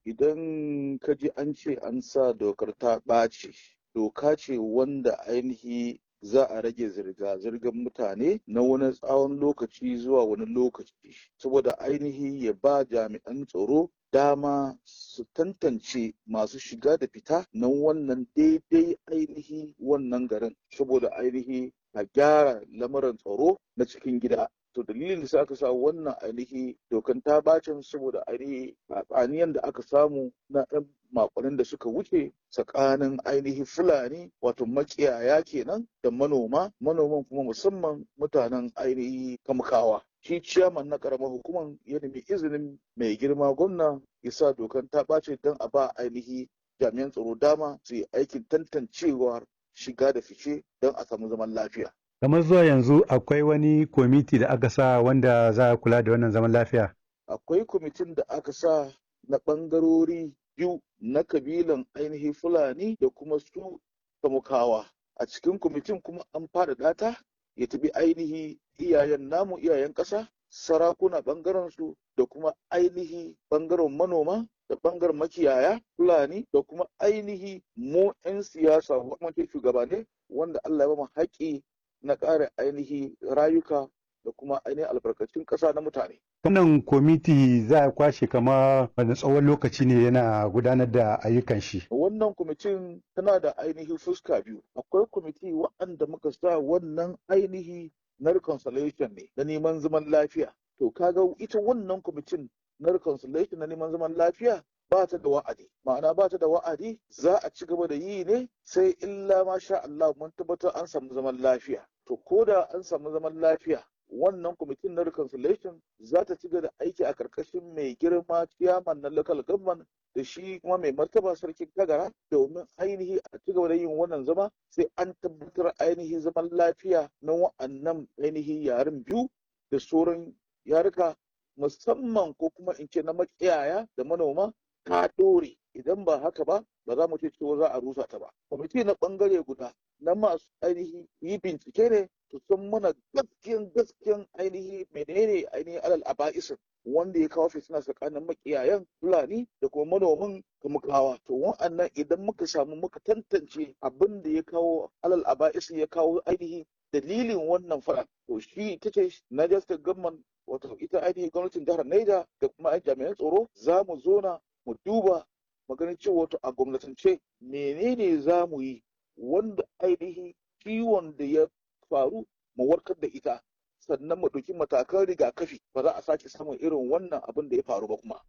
idan ka ji an ce an sa dokar ta ɓaci doka ce wanda ainihi za a rage zirga-zirgar mutane na wani tsawon lokaci zuwa wani lokaci saboda ainihi ya ba jami'an tsaro dama su tantance masu shiga da fita na wannan daidai ainihi wannan garin saboda ainihi a gyara lamarin tsaro na cikin gida to dalilin da aka sa wannan ainihi dokan ta bacin saboda ainihi tsaniyan da aka samu na ɗan makonin da suka wuce tsakanin ainihi fulani wato makiyaya kenan da manoma manoman kuma musamman mutanen ainihi kamkawa shi ciyaman na karamar hukumar ya nemi izinin mai girma gwamna ya sa dokan ta ɓace don a ba ainihi jami'an tsaro dama su yi aikin tantancewar shiga da fice don a samu zaman lafiya kamar zuwa yanzu akwai wani kwamiti da aka sa wanda za a kula da wannan zaman lafiya akwai kwamitin da aka sa na ɓangarori biyu na kabilan ainihin fulani da kuma su kamukawa a cikin kwamitin kuma an faɗaɗa ta ya tabi ainihi iyayen namu iyayen ƙasa sarakuna ɓangaren su da kuma ainihi ɓangaren manoma da ɓangaren makiyaya fulani da kuma ainihi mu 'yan siyasa gwamnati shugabane wanda Allah ya ba mu haƙƙi na ƙara ainihi rayuka da kuma ainihin albarkacin ƙasa na mutane. Wannan kwamiti za a kwashe kama wani tsawon lokaci ne yana gudanar da ayyukan shi. Wannan kwamitin tana da ainihi fuska biyu. Akwai kwamiti waɗanda muka sa wannan ainihi na reconciliation ne na neman zaman lafiya. To kaga ita wannan kwamitin na reconciliation na neman zaman lafiya ba ta da wa'adi ma'ana ba ta da wa'adi za a ci gaba da yi ne sai illa ma sha Allah mun tabbatar an samu zaman lafiya to ko da an samu zaman lafiya wannan kwamitin na reconciliation za ta ci gaba da aiki a karkashin mai girma ciyaman na local government da shi kuma mai martaba sarkin kagara domin ainihi a ci gaba da yin wannan zama sai an tabbatar ainihi zaman lafiya na wa'annan ainihi yaren biyu da sauran yaruka musamman ko kuma in ce na makiyaya da manoma ta ɗore idan ba haka ba ba za mu ce cewa za a rusa ta ba kwamiti na ɓangare guda na masu ainihi yi bincike ne su san mana gaskiyan gaskiyan ainihi menene ainihin alal aba'isin wanda ya kawo fitina tsakanin makiyayan fulani da kuma manoman kamukawa to wa'annan idan muka samu muka tantance abin da ya kawo alal aba'isin ya kawo ainihi dalilin wannan fara to shi ita ce Niger State Government wato ita ainihin gwamnatin jihar Niger da kuma jami'an tsaro za mu zona mu duba maganin cewa wato a gwamnatance menene za mu yi wanda ainihin ciwon da ya faru mu warkar da ita sannan mu ɗauki matakan rigakafi ba za a sake samun irin wannan abin da ya faru ba kuma.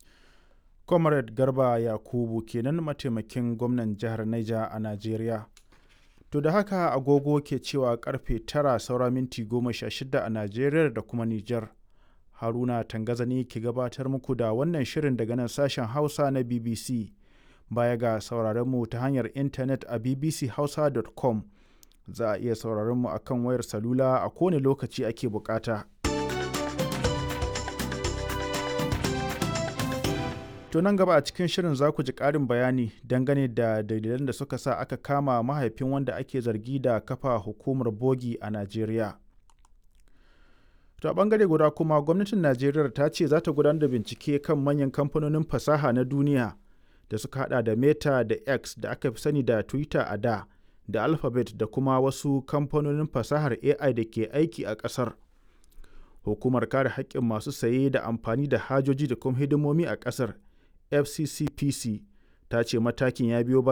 Comrade Garba Yakubu kenan mataimakin gwamnan jihar Niger a Najeriya. To da haka agogo ke cewa karfe tara saura minti goma sha shida a Najeriya da kuma Nijar. Haruna Tangazani ke gabatar muku da wannan shirin daga nan sashen Hausa na BBC. Baya ga sauraron mu ta hanyar intanet a bbchausa.com. Za a iya sauraron mu akan wayar salula a kowane lokaci ake bukata. To nan gaba a cikin shirin za ku ji ƙarin bayani dangane da dalilan da suka sa aka kama mahaifin wanda ake zargi da kafa hukumar bogi a Najeriya. To a ɓangare guda kuma gwamnatin Najeriya ta ce za ta gudanar da bincike kan manyan kamfanonin fasaha na duniya da suka hada da Meta da X da aka fi sani da Twitter a da da Alphabet da kuma wasu kamfanonin fasahar AI da ke aiki a ƙasar. Hukumar kare haƙƙin masu saye da amfani da hajoji da kuma hidimomi a ƙasar FCCPC ta ce matakin ya biyo